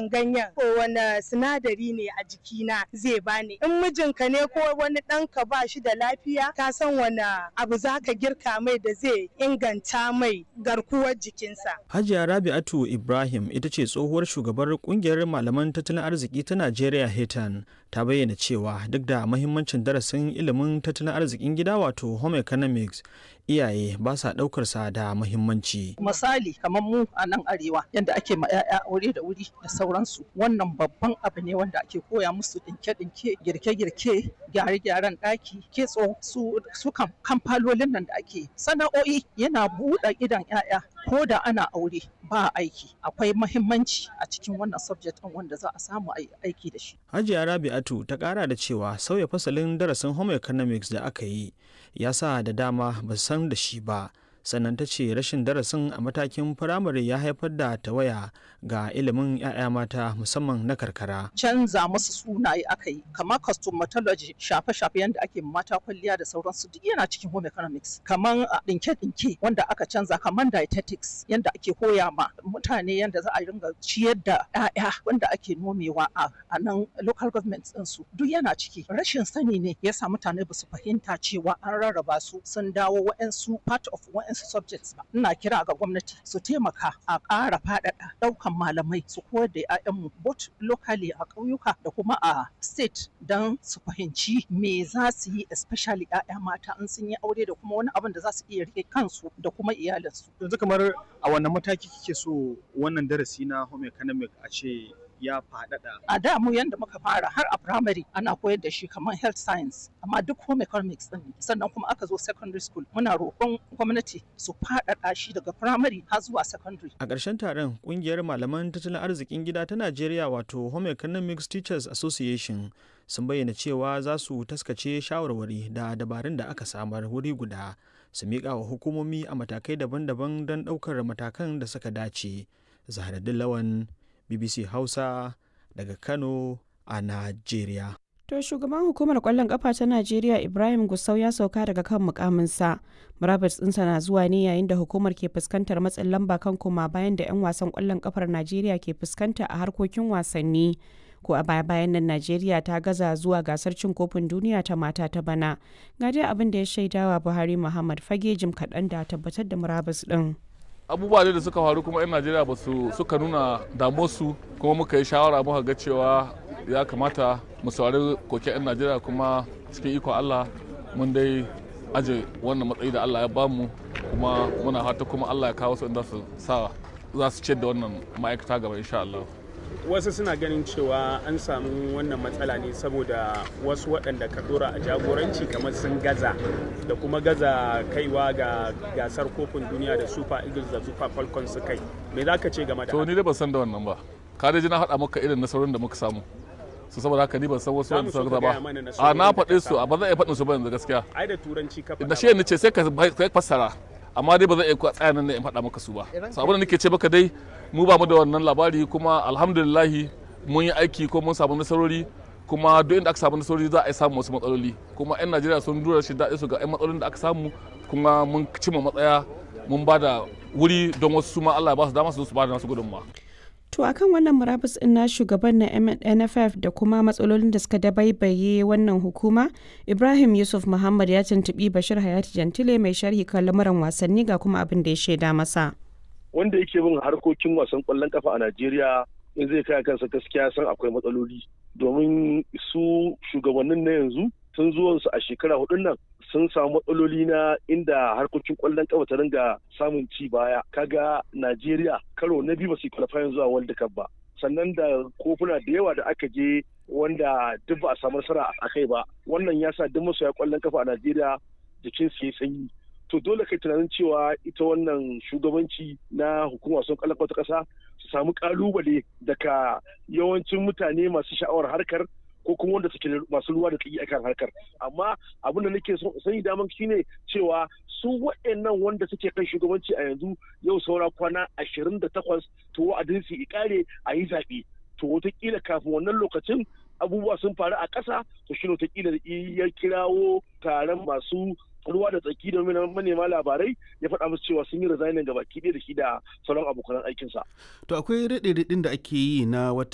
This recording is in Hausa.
wannan ganyen ko wani sinadari ne a jikina zai bani in mijinka ne ko wani ɗanka ba shi da lafiya ka san wani abu za ka girka mai da zai inganta mai garkuwar jikinsa. Hajiya Rabi'atu Ibrahim ita ce tsohuwar shugabar kungiyar malaman tattalin arziki ta Najeriya Hetan ta bayyana cewa duk da mahimmancin darasin ilimin tattalin arzikin gida wato home economics iyaye ba sa ɗaukar sa da mahimmanci. Misali kamar mu a nan arewa yadda ake ma 'ya'ya aure da wuri da sauransu wannan babban abu ne wanda ake koya musu dinke-dinke girke-girke gyare-gyaren ɗaki kitso su su kamfalolin nan da ake sana'o'i yana buɗe idan 'ya'ya ko da ana aure ba aiki akwai mahimmanci a cikin wannan subject ɗin wanda za a samu aiki da shi. Hajiya Rabi'atu ta ƙara da cewa sauya fasalin darasin home economics da aka yi ya sa da dama ba san da shi ba sannan ta ce rashin darasin a matakin firamare ya haifar da tawaya ga ilimin 'ya'ya mata musamman na karkara. Canza musu sunaye aka yi kamar cosmetology shafe-shafe yadda ake mata kwalliya da sauransu duk yana cikin home economics kamar ɗinke-ɗinke wanda aka canza kamar dietetics yadda ake koya ma mutane yadda za a ringa ciyar da 'ya'ya wanda ake nomewa a nan local government ɗinsu duk yana ciki rashin sani ne yasa mutane ba su fahimta cewa an rarraba su sun dawo wa'ansu part of wa'ansu subjects ba ina kira ga gwamnati su taimaka a ƙara faɗaɗa ɗaukan malamai su koyar da 'ya'yanmu both locally a ƙauyuka da kuma a state don su fahimci me za su yi especially 'ya'ya mata in sun yi aure da kuma wani abin da za su iya rike kansu da kuma iyalinsu. Yanzu kamar a wannan mataki kike so wannan darasi na home economic a ce ya faɗaɗa. A da mu yanda muka fara har a primary ana koyar da shi kamar health science amma duk home economics din sannan kuma aka zo secondary school muna roƙon gwamnati su faɗaɗa shi daga primary har zuwa secondary. A ƙarshen taron ƙungiyar malaman tattalin arzikin gida ta Najeriya wato Home Economics Teachers Association sun bayyana cewa za su taskace shawarwari da dabarun da aka samar wuri guda su miƙa wa hukumomi a matakai daban-daban don ɗaukar matakan da suka dace. Zahraddin Lawan BBC Hausa daga Kano a Najeriya. To shugaban hukumar kwallon kafa ta Najeriya Ibrahim Gusau ya sauka daga kan mukaminsa. Murabus ɗinsa na zuwa ne yayin da hukumar ke fuskantar matsin lamba kan koma bayan da 'yan wasan kwallon kafar Najeriya ke fuskanta a harkokin wasanni. Ko a baya bayan nan Najeriya ta gaza zuwa gasar cin kofin duniya ta mata ta bana. Ga dai abin da ya shaidawa Buhari Muhammad Fage jim kaɗan da tabbatar da murabus ɗin. abubuwa da suka faru kuma 'yan najeriya ba su suka nuna damuwarsu kuma muka yi shawara muka ga cewa ya kamata mu saurari koke 'yan najeriya kuma cikin ikon allah mun dai aje wannan matsayi da allah ya bamu kuma muna fata kuma allah ya kawo su inda su sa za su ciyar da wannan ma'aikata gaba insha allah wasu suna ganin cewa an samu wannan matsala ne saboda wasu waɗanda ka dora a jagoranci kamar sun gaza da kuma gaza kaiwa ga gasar kofin duniya da super eagles da super falcons su kai me za ka ce game da to ni dai ban san da wannan ba ka dai ji na haɗa maka irin nasarorin da muka samu su saboda haka ni ban san wasu wanda suka ba a na faɗe su a ba zan iya faɗin su ba yanzu gaskiya ai da turanci ka faɗa da shi ne ce sai ka fassara amma dai ba zan iya tsaya nan in faɗa maka su ba so abin da nake ce maka dai mu ba mu da wannan labari kuma alhamdulillahi mun yi aiki ko mun samu nasarori kuma duk inda aka samu nasarori za a yi samu wasu matsaloli kuma 'yan najeriya sun dura shi daɗi su ga 'yan matsalolin da aka samu kuma mun cimma matsaya mun ba da wuri don wasu su ma allah ya ba su dama su su ba da nasu gudunmawa To akan wannan murabus ɗin na shugaban na NFF da kuma matsalolin da suka dabaibaye wannan hukuma, Ibrahim Yusuf Muhammad ya tuntuɓi Bashir Hayati Jantile mai sharhi kan lamuran wasanni ga kuma abin da ya shaida masa. Wanda yake bin harkokin wasan ƙwallon kafa a Najeriya in zai kai kansa gaskiya san akwai matsaloli domin su shugabannin na yanzu tun zuwansu a shekara hudun nan sun samu matsaloli na inda harkokin kwallon kafa ta ringa samun ci baya kaga Najeriya karo na biyu ba su qualifying zuwa World Cup ba sannan da kofuna da yawa da aka je wanda duk ba a samu nasara a kai ba wannan ya sa duk masoya kwallon kafa a Najeriya jikin su ya sanyi to dole kai tunanin cewa ita wannan shugabanci na hukumar wasan kwallon kafa ta kasa su samu kalubale daga yawancin mutane masu sha'awar harkar ko kuma wanda suke masu ruwa da tsaki akan harkar amma abin da nake sani daman shine cewa su waɗannan wanda suke kan shugabanci a yanzu yau saura kwana ashirin da takwas to wa'adin su ikare a yi zaɓe to wataƙila kafin wannan lokacin abubuwa sun faru a ƙasa to shi wataƙila ya kirawo taron masu ruwa da tsaki da manema labarai ya faɗa musu cewa sun yi resignin ga baki ɗaya da shi da sauran abokan aikinsa. To akwai raɗe-raɗin da ake yi na wata